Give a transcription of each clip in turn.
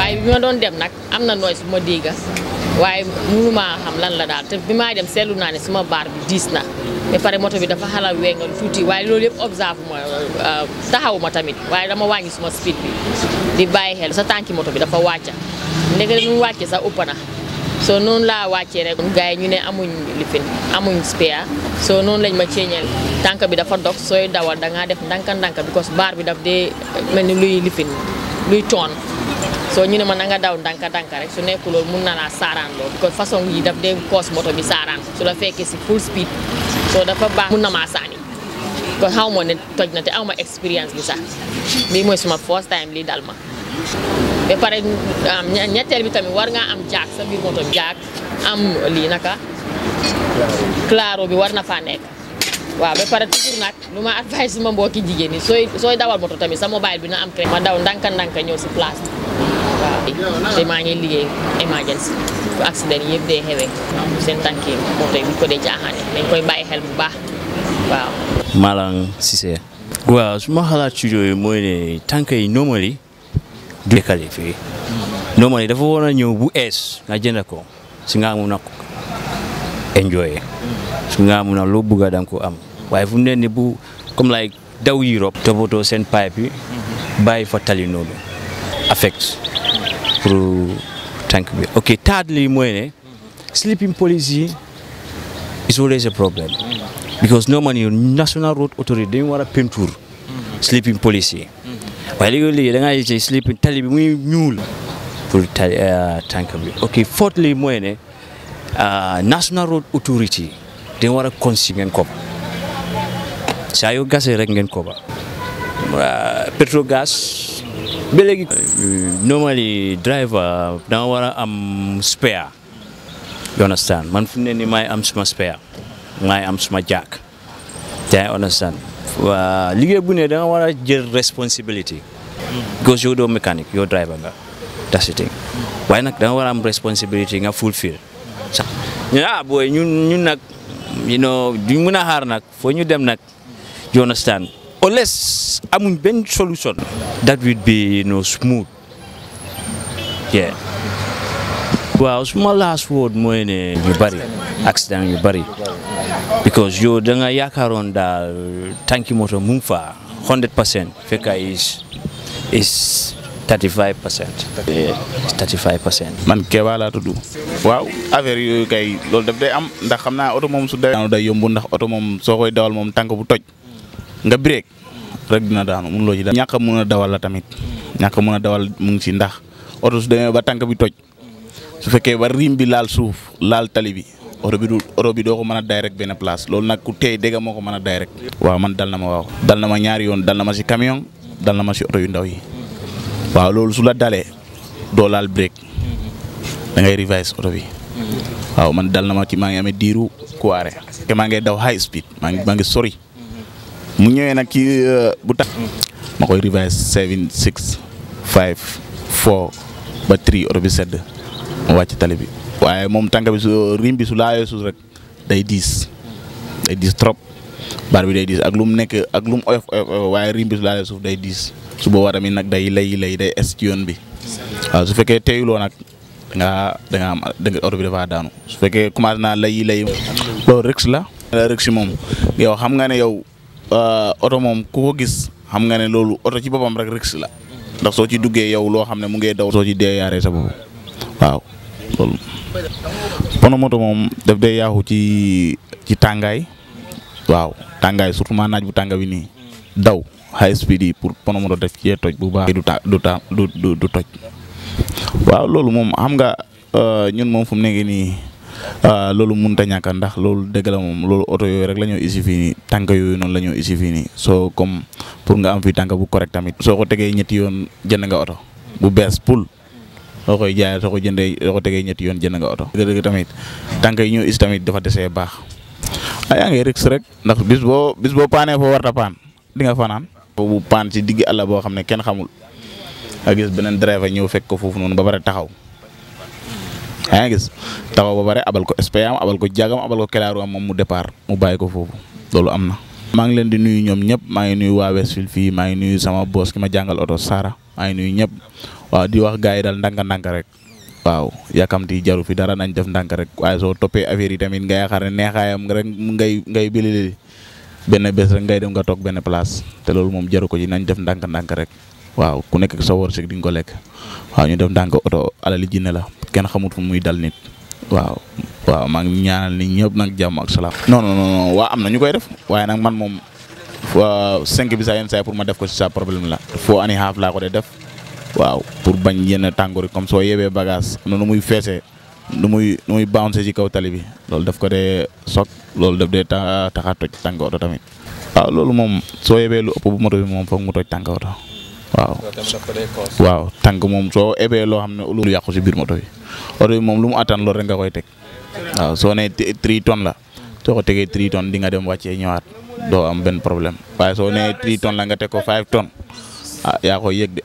waaye bi ma doon dem nag am na nooy su ma dégga waaye mënumaa xam lan la daal te bi maa dem seetlu naa ne suma baar bi diis na ba pare moto bi dafa xala wengal tuuti waaye loolu yëpp observe ma taxaw ma tamit waaye dama wàññi suma speed bi di bàyyi xel sa tànki moto bi dafa wàcca ndeke nu wàcce sax ëpp na soo noonu laa wàccee rek gars yi ñu ne amuñ lifin amuñ spare soo noonu lañ ma ceeñeel tànk bi dafa dog sooy dawal da ngaa def ndanka ndanka because baar bi daf dee mel ni luy lifin luy toon soo ñu ne ma na nga daw ndanka ndanka rek su nekku loolu mun na laa saaraan loolu because façon yi daf dee koos moto bi saaraan su la fekkee si full speed soo dafa baax mun na maa saani kon xaw ma ne toj na te aw ma expérience bi sax bii mooy suma first time lii dal ma ba pare ñetteel bi tamit war ngaa am jaak sa biir moto jaak am lii naka claro bi war na faa nekk waaw ba pare toujours nag lu ma advice suma mbokki jigéen ñi sooy sooy dawal moto tamit sa mobile bi na am crédit ma daw ndanka ndanka ñëw si place bi waaw te maa ngi liggéey emergency fu accident yëpp dee xewee seen tànki moto yi bu ko dee caaxaane dañ koy bàyyi xel bu baax waaw Malang Cissé waaw su ma xalaat ci yooyu mooy ne tànk yi normally du kale fii normally dafa war a ñëw bu ees nga jënd ko si nga mun a enjoy su nga mun a loo bëgg da nga ko am waaye fu mu ne ni bu comme like daw Europe toppatoo seen pipe yi bàyyi fa tali noonu affect pour tànk bi ok thirdly mooy ne sleeping police yi is always a problem because normally national road authority dañu war a peinture sleeping police yi waaye léegi-léegi da ngaa yëg sleeping tali bi muy ñuul pour tali tànk bi ok fourthly mooy ne national road authority dañ war a consi ngeen ko saa yoo gasee rek ngeen ko ba Petrogas ba léegi normally driver da nga war a am spare you understand man fu ne ni maay am suma spare maay am suma jack yaa understand liggéey bu ne da nga war a jël responsibility because yow doo mécanique yow driver nga that's the thing waaye nag da nga war a am responsibility nga fulfill sax ñu ne ah booy ñun ñun nag you know duñ mën a xaar nag foo ñu dem nag you understand unless amuñ benn solution that would be you know smooth yeah waaw suma last word mooy ne ñu bari accident yu bari because yow da nga yaakaaroon daal tànki moto mu ngi fa 100 percent fekk is is 35 percent 35 percent man Kéba laa tudd waaw affaire yooyu kay loolu daf day am ndax xam naa oto moom su dee daanu day yombu ndax oto moom soo koy dawal moom tànk bu toj nga break rek dina daanu mun loo ci ñàkk a mun a dawal la tamit ñàkk a mun a dawal mu ngi ci ndax oto su demee ba tànk bi toj su fekkee ba rim bi laal suuf laal tali bi oto bi du oto bi doo ko mën a day rek benn place loolu nag ku tey dégg moo ko mën a day rek waaw man dal na ma waaw dal na ma ñaari yoon dal na ma si camion dal na ma si oto yu ndaw yi waaw loolu su la dalee doo laal break da ngay revise oto bi waaw man dal na ma ci maa ngi amee diiru kuwaare te maa ngi daw high speed maa ngi maa ngi sori mu ñëwee nag ci bu tax ma koy revise seven six five four ba three oto bi sedd ma wàcc tali bi waaye moom tànk bi su rim bi su laayoo suuf rek day diis day diis trop baar bi day diis ak lu mu nekk ak lu mu oyof oyof waaye rim bi su laayoo suuf day diis su boobaa tamit nag day lay lay day es ci yoon bi waaw su fekkee teeyuloo nag da nga da nga am da nga oto bi dafa daanu su fekkee commencé naa lay lay loolu risque la. risque moom yow xam nga ne yow oto moom ku ko gis xam nga ne loolu oto ci boppam rek risque la ndax soo ci duggee yow loo xam ne mu ngi daw. soo ci dee yaaree sa bopp waaw loolu. pono moto moom daf day yaaxu ci ci tàngaay waaw tàngaay surtout maa naaj bu tànga bi nii daw high speed yi pour pono moto def cee toj bu baax. du ta du ta du du toj waaw loolu moom xam nga ñun moom fu mu nekk nii loolu mënut a ñàkk ndax loolu dëgg la moom loolu oto yooyu rek la ñoo isi fii nii tànk yooyu noonu la ñoo isi fii nii soo comme pour nga am fii tànk bu correct tamit. soo ko tegee ñetti yoon jënd nga oto bu bees pul soo koy jaayee soo ko jëndee soo ko tegee ñetti yoon jënd nga oto. dëgg-dëgg tamit tànk yi ñoo isi tamit dafa desee baax ah yaa ngi risque rek ndax bis boo bis boo paanee foo warta paan di nga fanaan. bu paan ci digg àll boo xam ne kenn xamul. nga gis beneen driver ñëw fekk ko foofu noonu ba pare taxaw yaa ngi gis taxaw ba pare abal ko SPA am abal ko jagam abal ko kelaaru am moom mu départ mu bàyyi ko foofu loolu am na maa ngi leen di nuyu ñoom ñëpp maa ngi nuyu waa Westfield fii maa ngi nuyu sama boss ki ma jàngal oto Sara maa ngi nuyu ñëpp waaw di wax gars yi daal ndànk-ndànk rek waaw yàkkamti jaru fi dara nañ def ndànk rek waaye soo toppee affaire yi tamit nga yaakaar ne neexaayam rek ngay ngay bilili benn bés rek ngay dem nga toog benn place te loolu moom jaru ko ci nañ def ndànk-ndànk rek waaw ku nekk sa wërsëg di nga ko lekk waaw ñu def ndànk oto alali jinne la kenn xamut fu muy dal nit waaw waaw maa ngi ñaanal nit ñëpp nag jàmm ak salaam. non non non waa am na ñu koy def waaye nag man moom cinq bi saa yenn saa pour ma def ko si sa problème la foo ani xaaf laa ko de def waaw pour bañ yenn tàngoor yi comme soo yebee bagage am na nu muy feesee nu muy nu muy bounce ci kaw tali bi loolu daf ko dee soog loolu daf dee ta tax a toj tànk oto tamit. waaw loolu moom soo yebee lu ëpp bu moto bi moom foog mu toj tànk oto waaw. waaw tànk moom soo ebee loo xam ne lu yàqu si biir moto bi oto bi moom lu mu attan loolu rek nga koy teg waaw soo nee tri tonnes la soo ko tegee tri tonnes di nga dem wàccee ñëwaat doo am benn problème waaye soo nee tri tonnes la nga teg ko five tonnes ah yaa koy yëg de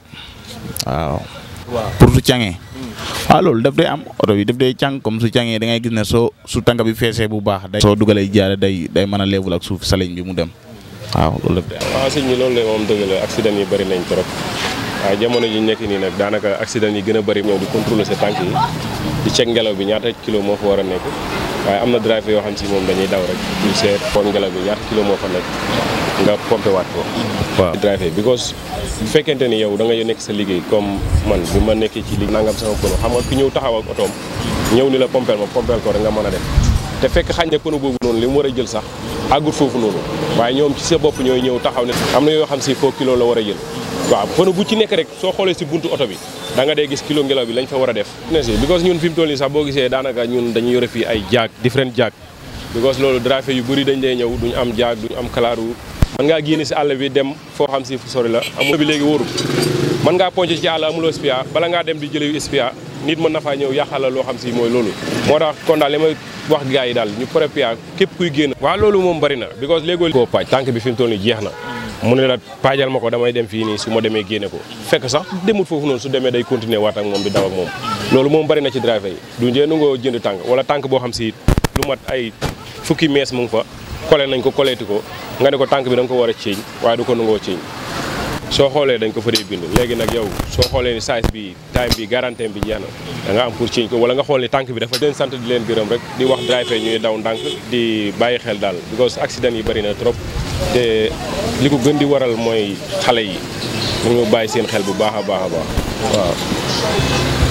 waaw. pour su cangee. waaw loolu daf day am oto bi daf day càng comme su cangee da ngay gis ne soo su tànk bi feesee bu baax. day soo dugalee jaare day day mën a leebul ak suuf saleñ bi mu dem waaw loolu daf day am. waaw sëñ bi loolu la moom dëgg la accident yi bëri nañ trop waaye jamono ji nekk nii nag daanaka accident yi gën a bëri ñëw di contrôler sa tànk yi di check ngelaw bi ñaata kilo moo fa war a nekk waaye am na driver yoo xam si moom dañuy daw rek ñu seet xool ngelaw bi ñaata kilo moo fa nekk nga pompé waat ko waaw driver because bu fekkente ni yow da nga nekk sa liggéey comme man bi ma nekkee ci liggéey nangam sama pono xam nga ku ñëw taxaw ak otoom ñëw ni la pompeel ma pompeel ko rek nga mën a dem te fekk xañ na pono boobu noonu li mu war a jël sax àggut foofu noonu waaye ñoom ci sa bopp ñooy ñëw taxaw ne am na yoo xam si foo kilo la war a jël waaw pono bu ci nekk rek soo xoolee si buntu oto bi da nga dee gis kilo ngelaw bi lañ fa war a def ne si because ñun fi mu toll nii sax boo gisee daanaka ñun dañu yore fii ay jaag different jaag because loolu driver yu bëri dañ dee ñëw duñu am jaag duñu am kalaaru mën ngaa génne si àll bi dem foo xam si fu sori la amul bi léegi wóorul mën ngaa ponc ci àll amuloo spia bala ngaa dem di jële yu spia nit mën na faa ñëw yàqal la loo xam si mooy loolu moo tax kon daal li may wax gars yi daal ñu préparé képp kuy génn waaw loolu moom bëri na because léegoo koo paaj tànk bi fi mu toll nii jeex na mu ne la paajal ma ko damay dem fii nii su ma demee génne ko fekk sax demut foofu noonu su demee day continuer waat ak moom di daw ak moom loolu moom bëri na ci driver yi du njee nu ngoo jënd tànk wala tànk boo xam si lu mat ay fukki mees mu ngi fa kole nañ ko koleeti ko nga ne ko tànk bi da nga ko war a ceeñ waaye du ko nangoo ceeñ soo xoolee dañ ko fa dee bind léegi nag yow soo xoolee ni size bi time bi garantie bi jeex na da nga am pour ceeñ ko wala nga xool ni tànk bi dafa leen sant di leen gërëm rek di wax driver ñuy daw ndànk di bàyyi xel daal because accident yi bëri na trop te li ko gën di waral mooy xale yi ñu bàyyi seen xel bu baax a baax a baax waaw